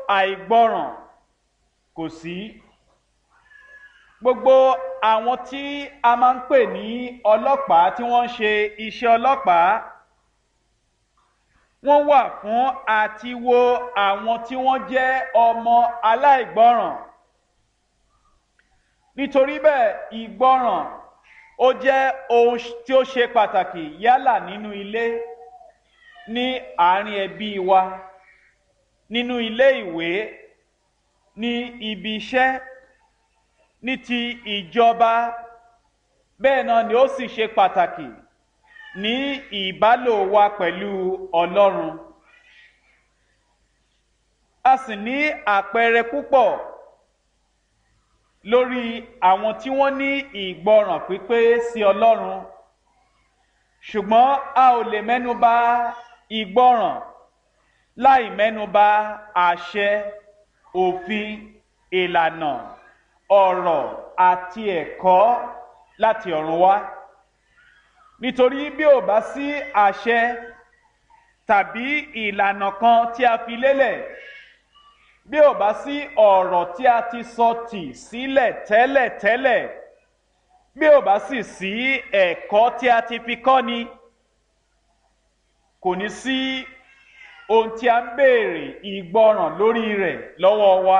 àìgbọràn kò sí gbogbo àwọn tí a máa ń pè ní ọlọ́pàá tí wọ́n ń ṣe iṣẹ́ ọlọ́pàá wọ́n wà fún àti wo àwọn tí wọ́n jẹ́ ọmọ aláìgbọràn nítorí bẹ́ẹ̀ ìgbọràn ó jẹ́ ohun tí ó ṣe pàtàkì yálà nínú ilé ní àárín ẹbí wa nínú ilé ìwé ní ibi iṣẹ́ ní ti ìjọba bẹ́ẹ̀ náà ni ó sì ṣe pàtàkì ní ìbálò wa pẹ̀lú ọlọ́run a sì ní àpẹẹrẹ púpọ̀ lórí àwọn tí wọ́n ní ìgbọràn pípé sí ọlọ́run ṣùgbọ́n a ò lè mẹ́nuba ìgbọràn láì mẹ́nuba àṣẹ òfin ìlànà ọ̀rọ̀ àti ẹ̀kọ́ láti ọ̀run wá nítorí bí ò bá sí àṣẹ tàbí ìlànà kan tí a fi lélẹ̀ bí ò bá sí ọ̀rọ̀ tí a ti sọ tì sílẹ̀ tẹ́lẹ̀ tẹ́lẹ̀ bí ò bá sì sí ẹ̀kọ́ tí a ti fi kọ́ ni kò ní sí ohun tí a ń béèrè ìgbọràn lórí rẹ̀ lọ́wọ́ wa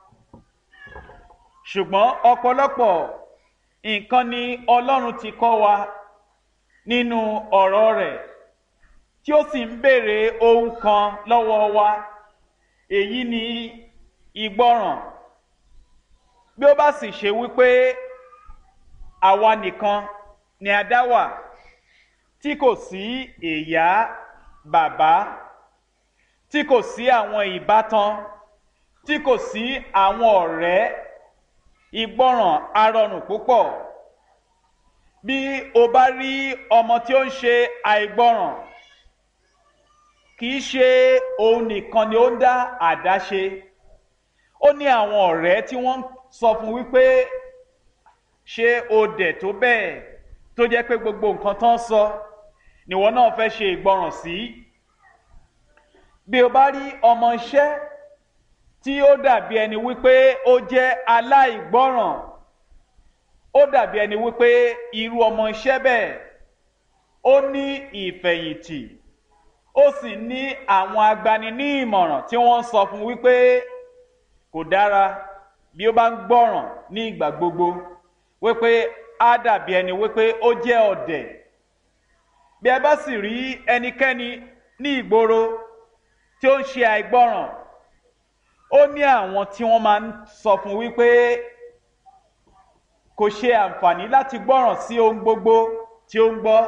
ṣùgbọ́n ọ̀pọ̀lọpọ̀ nǹkan ni ọlọ́run ti kọ́ wa nínú ọ̀rọ̀ rẹ̀ tí ó sì ń béèrè ohun kan lọ́wọ́ wa èyí ni ìgbọràn bí ó bá sì ṣe wípé àwa nìkan ni a dá wà tí kò sí ìyá bàbá tí kò sí àwọn ìbátan tí kò sí àwọn ọ̀rẹ́ ìgbọràn arọrùn púpọ̀ bí o bá rí ọmọ tí ó ń ṣe àìgbọràn kì í ṣe òun nìkan ni ó ń dá àdáṣe ó ní àwọn ọ̀rẹ́ tí wọ́n sọ fún wípé ṣé o dẹ̀ tó bẹ́ẹ̀ tó jẹ́ pé gbogbo nǹkan tó ń sọ níwọ náà fẹ́ ṣe ìgbọràn sí bí o bá rí ọmọ iṣẹ́ tí ó dàbí ẹni wípé ó jẹ́ aláìgbọràn ó dàbí ẹni wípé irú ọmọ iṣẹ́ bẹ́ẹ̀ ó ní ìfẹ̀yìntì ó sì ní àwọn agbani ní ìmọ̀ràn tí wọ́n sọ fún wípé kò dára bí ó bá ń gbọ́ràn ní ìgbà gbogbo wípé á dàbí ẹni wípé ó jẹ́ ọ̀dẹ̀ bí ẹ bá sì rí ẹnikẹ́ni ní ìgboro tí ó ń ṣe àìgbọ́ràn ó ní àwọn tí wọ́n máa ń sọ fún wípé kò ṣe àǹfààní láti gbọ́ràn sí ohun gbogbo tí ó ń gbọ́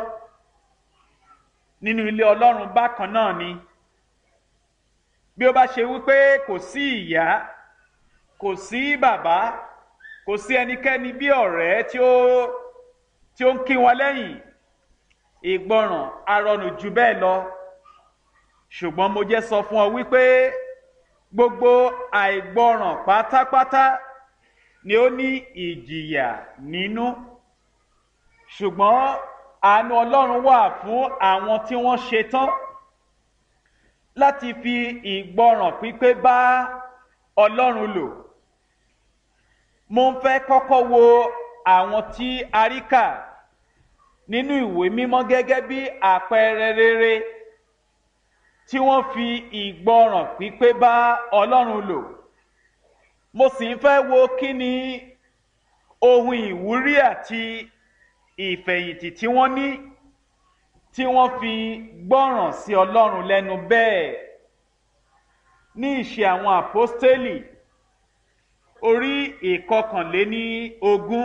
nínú ilé ọlọ́run bákan náà ni bí ó bá ṣe wípé kò sí ìyá kò sí bàbá kò sí ẹnikẹ́ni bí ọ̀rẹ́ tí ó tí ó ń kí wọn lẹ́yìn ìgbọràn arọrùn jù bẹ́ẹ̀ lọ ṣùgbọ́n mo jẹ́ sọ fún ọ wípé gbogbo àìgbọràn pátápátá ni ó ní ìjìyà nínú ṣùgbọ́n àánú ọlọ́run wà fún àwọn tí wọ́n ṣetán láti fi ìgbọràn pípé bá ọlọ́run lò mo ń fẹ́ kọ́kọ́ wo àwọn tí a rí kà nínú ìwé mímọ́ gẹ́gẹ́ bí àpẹẹrẹ rere tí wọ́n fi ìgbọràn pípé bá ọlọ́run lò mo sì ń fẹ́ wo kí ni ohun ìwúrí àti ìfẹ̀yìntì tí wọ́n ní tí wọ́n fi gbọ́ràn sí ọlọ́run lẹ́nu bẹ́ẹ̀ ní ìṣe àwọn àpọ́stélì orí ìkọkànléní ogún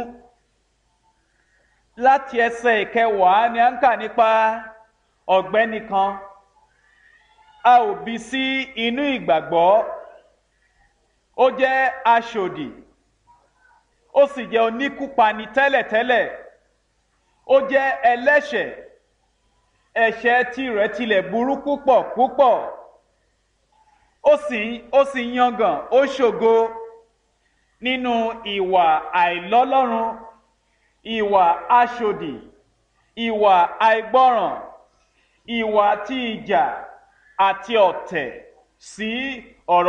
láti ẹsẹ̀ ìkẹwàá ni a ń kà nípa ọ̀gbẹ́ni kan a ò bí sí inú ìgbàgbọ́ ó jẹ́ aṣòdì ó sì jẹ́ oníkúpani tẹ́lẹ̀tẹ́lẹ̀ ó jẹ́ ẹlẹ́ṣẹ̀ ẹ̀ṣẹ̀ tirẹ̀ tilẹ̀ burú púpọ̀ púpọ̀ ó sì ó sì yangàn ó ṣògo nínú ìwà àìlọ́lọ́run ìwà aṣòdì ìwà àìgbọ́ràn ìwà tí ìjà àti ọ̀tẹ̀ sí ọ̀rọ̀.